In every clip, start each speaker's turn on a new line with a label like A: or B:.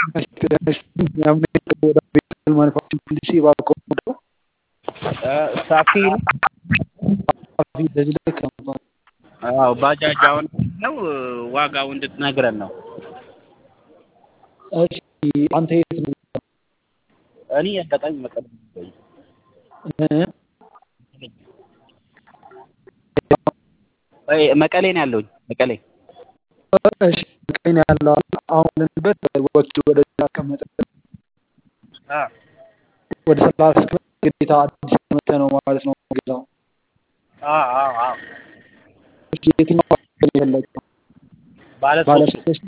A: ወደ ቤተል ማኑፋክቸሪንግ ኢንዱስትሪ እባክዎ ነው
B: ሳፊ
A: እንደዚህ ልክ ነው።
B: አዎ ባጃጅ አሁን ነው ዋጋው እንድትነግረን ነው።
A: እሺ አንተ የት ነው?
B: እኔ አጋጣሚ መቀሌ ነኝ።
A: እ?
B: አይ መቀሌ ነው ያለሁኝ መቀሌ።
A: እሺ ቀኝ ያለው አሁን ያለንበት ወቅቱ ወደ ተቀመጠ
B: አ
A: ወደ ሰላሳ ክፍል ግዴታ አዲስ መተ ነው ማለት ነው ጌታው።
B: አ አ አ
A: እሺ የትኛው ነው የፈለገው?
B: ባለ
A: ባለ
B: ሶስት
A: ሶስት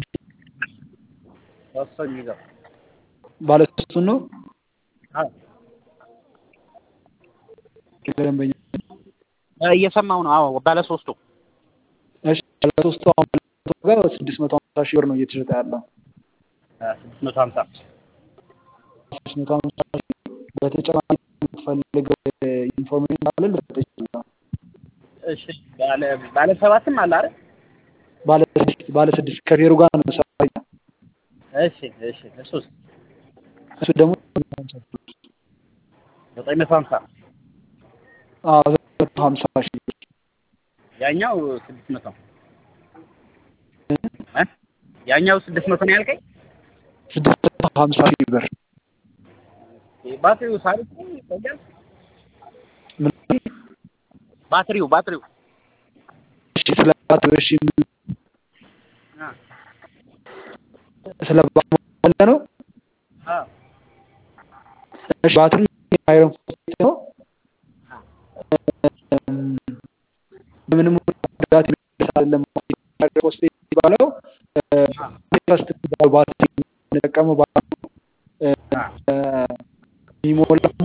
B: ሶስት ሰው የሚይዘው
A: ባለ ሶስቱን ነው
B: አ
A: ደንበኛ
B: እ እየሰማሁ ነው። አዎ ባለ ሶስቱ
A: እሺ ባለ ሶስቱ አሁን ጋር ስድስት መቶ ሀምሳ ሺህ ብር ነው እየተሸጠ ያለው።
B: ስድስት መቶ ሀምሳ
A: ስድስት መቶ ሀምሳ ሺህ በተጨማሪ የምትፈልግ ኢንፎርሜሽን ካለ ልሰጥህ እችላለሁ።
B: እሺ ባለ ባለ ሰባትም አለ አይደል?
A: ባለ ስድስት ባለ ስድስት ከፌሩ ጋር ነው ሰራኛ
B: እሺ እሺ እሱስ
A: እሱ ደግሞ
B: ዘጠኝ መቶ ሀምሳ
A: አዎ ዘጠኝ መቶ ሀምሳ ሺህ ብር
B: ያኛው ስድስት መቶ እ ያኛው ስድስት መቶ ነው ያልከኝ?
A: ስድስት መቶ ሀምሳ ሺህ ብር
B: ባትሪው ሳሪፍ ነው ይቆያል?
A: ምን
B: ባትሪው ባትሪው
A: እሺ ስለ ባትሪ እሺ ምን
B: አ
A: ስለ ባትሪ ያለ ነው
B: አ
A: እሺ ባትሪ አይረን ፎስፌት ነው እም፣ ምንም ጉዳት የሚደርስ አይደለም አይረን ፎስፌት የሚባለው ቴስት የሚባለው ባትሪ የምንጠቀመው ባትሪ እ፣ እ፣ የሚሞላው ደግሞ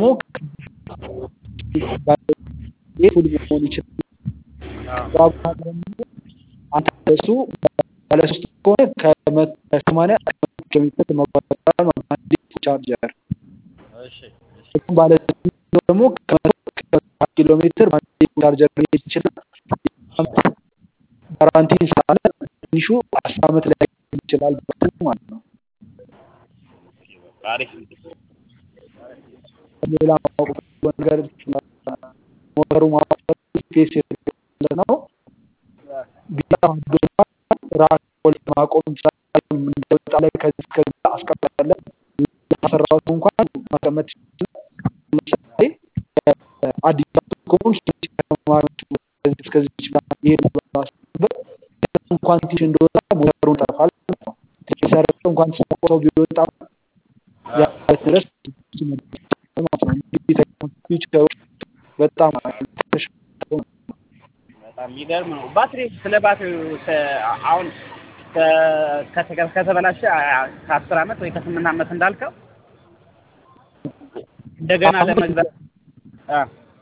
A: ይህ ፉል መሆን ይችላል
B: አ
A: በአብዛኛው ደግሞ አንተ እሱ ባለ ሶስት ከሆነ ከሰማንያ እስከ መቶ ኪሎ ሜትር መጓዝ ይችላል ማለት ነው። አንድ ቻርጀር
B: እሺ እሺ
A: እሱም ባለ ስድስት ደግሞ ከመቶ እስከ ሰባ ኪሎ ሜትር በአንድ ቻርጀር ሊሄድ ይችላል። ጋራንቲ ስላለ ትንሹ አስር ዓመት ላይ ይችላል ማለት ነው።
B: አሪፍ
A: ሌላ ማወቅ ነገር ሞተሩ ማዋቀር ስፔስ ነው። ቢላ ዶማ ራስ ወልድ ማቆም ይችላል። እንደወጣ ላይ ከዚህ እስከዚህ አስቀምጣለን። ያሰራሁት እንኳን ማስቀመጥ ይችላል። ለምሳሌ አዲስ አበባ ከሆንሽ ተማሪዎች ከዚህ እስከዚህ ይችላል። ይሄ ባስበት እንኳን ትንሽ እንደወጣ ሞተሩን ጠፋል ማለት ነው። የሰረቀው እንኳን ሰው ቢወጣ ያ ድረስ ማለት ነው። እንግዲህ ፊውቸሮች በጣም ተሻሽለው ነው።
B: በጣም የሚገርም ነው። ባትሪ ስለ ባትሪው ሰ- አሁን ከ- ከተ- ከተበላሸ አ- ከአስር ዓመት ወይ ከስምንት ዓመት እንዳልከው እንደገና
A: አሁን
B: ለመግዛት አ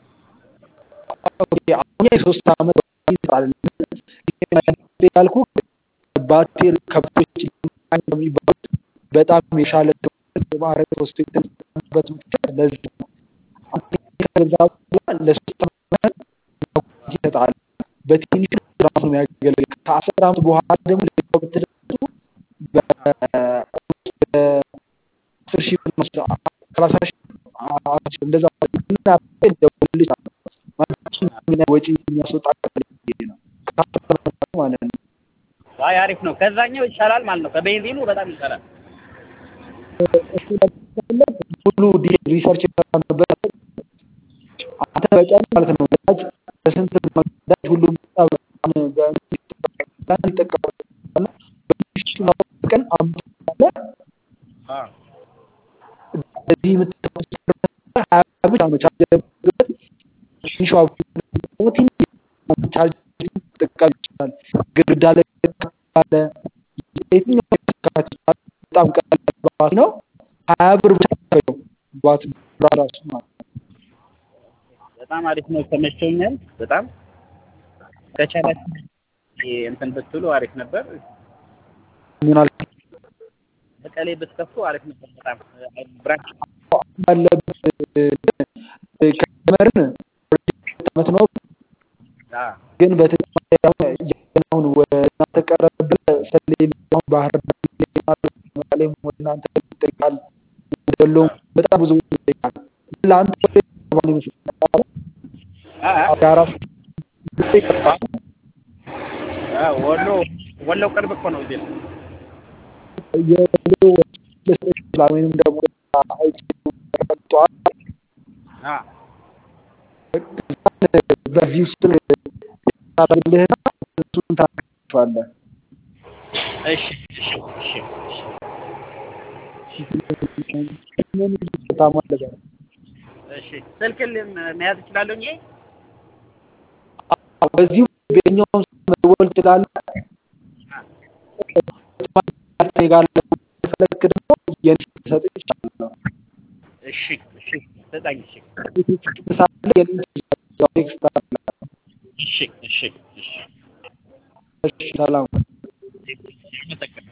A: ኦኬ፣ አሁን የሶስት ዓመት ይባል ያልኩ ባትሪ ከብቶች የሚባሉት በጣም የሻለ ማዕረግ ሶስት የተጠቀሙበት ምክንያት ለዚህ ነው። አንተ ከገዛ በኋላ ለሶስት ዓመት ይሰጣል። በትንሹ ራሱ ነው የሚያገለግል። ከአስር ዓመት በኋላ ደግሞ ሌላው ብትደርሱ በአስር ሺህ ብር ነው ሰላሳ ሺህ አስር ሺህ እንደዛ ምን ያህል ደውልልኝ ማለት ምን ያህል ወጪ የሚያስወጣ ነው ከአስር ዓመት በኋላ ማለት ነው።
B: አይ አሪፍ ነው። ከዛኛው ይሻላል ማለት ነው። ከቤንዚኑ በጣም ይሻላል።
A: እሱ ለማለት ሙሉ ዲ- ሪሰርች የተሰራበት አንተ በቀን ማለት ነው ነዳጅ በስንት ብር ነው ነዳጅ ሁሉም በጣም በጣም ይጠቀማል እና በትንሹ ነው በቀን አምስት አለ
B: አ
A: በዚህ የምትጠቀሙት ሀያ ብቻ ነው ቻርጀር የምትገዙበት። ትንሿ ትንሽ ቻርጀር መጠቀም ይችላል። ግድግዳ ላይ ካለ የትኛው መተካት ይችላል። በጣም ቀላል ባትሪ ነው። ሀያ ብር ብቻ ነው ባትሪ ራሱ ማለት ነው።
B: በጣም አሪፍ ነው። ተመችቶኛል በጣም ከቻላችሁ ይሄ እንትን ብትሉ አሪፍ ነበር።
A: ምን አልክ?
B: መቀሌ ብትከፍቱ አሪፍ ነበር በጣም ብራንች
A: ባለበት ከጀመርን ሁለት ዓመት ነው።
B: አ
A: ግን በተጨማሪ አሁን አሁን ወደ እናንተ ቀረብ ብለህ ሰሌም አሁን ባህር ዳር መቀሌም ወደ እናንተ ይጠይቃል። ወሎም በጣም ብዙ ይጠይቃል። ለአንተ ባል ይመስላል
B: አ- አ-
A: አዳራሽ ይጠይቃል።
B: አ፣ ወሎ ወሎ ቅርብ እኮ ነው እዚህ ነው።
A: የሎ ሊሰጥ ይችላል ወይም ደግሞ ጠዋት
B: አ፣
A: በዚህ ስር ታደርግልህና እሱን ታደርጋቸዋለህ።
B: እሺ እሺ እሺ እሺ
A: ምን ታማለህ?
B: እሺ ስልክን መያዝ እችላለሁ እንጂ
A: በዚሁ በኛውን መደወል ትችላለህ። ጋር ፈለክ ደግሞ የኔ ሰጥ ይችላል።
B: እሺ እሺ ስጠኝ እሺ
A: ምሳሌ የኔ ቴክስት አለ።
B: እሺ እሺ እሺ
A: እሺ ሰላም
B: አመሰግናለሁ።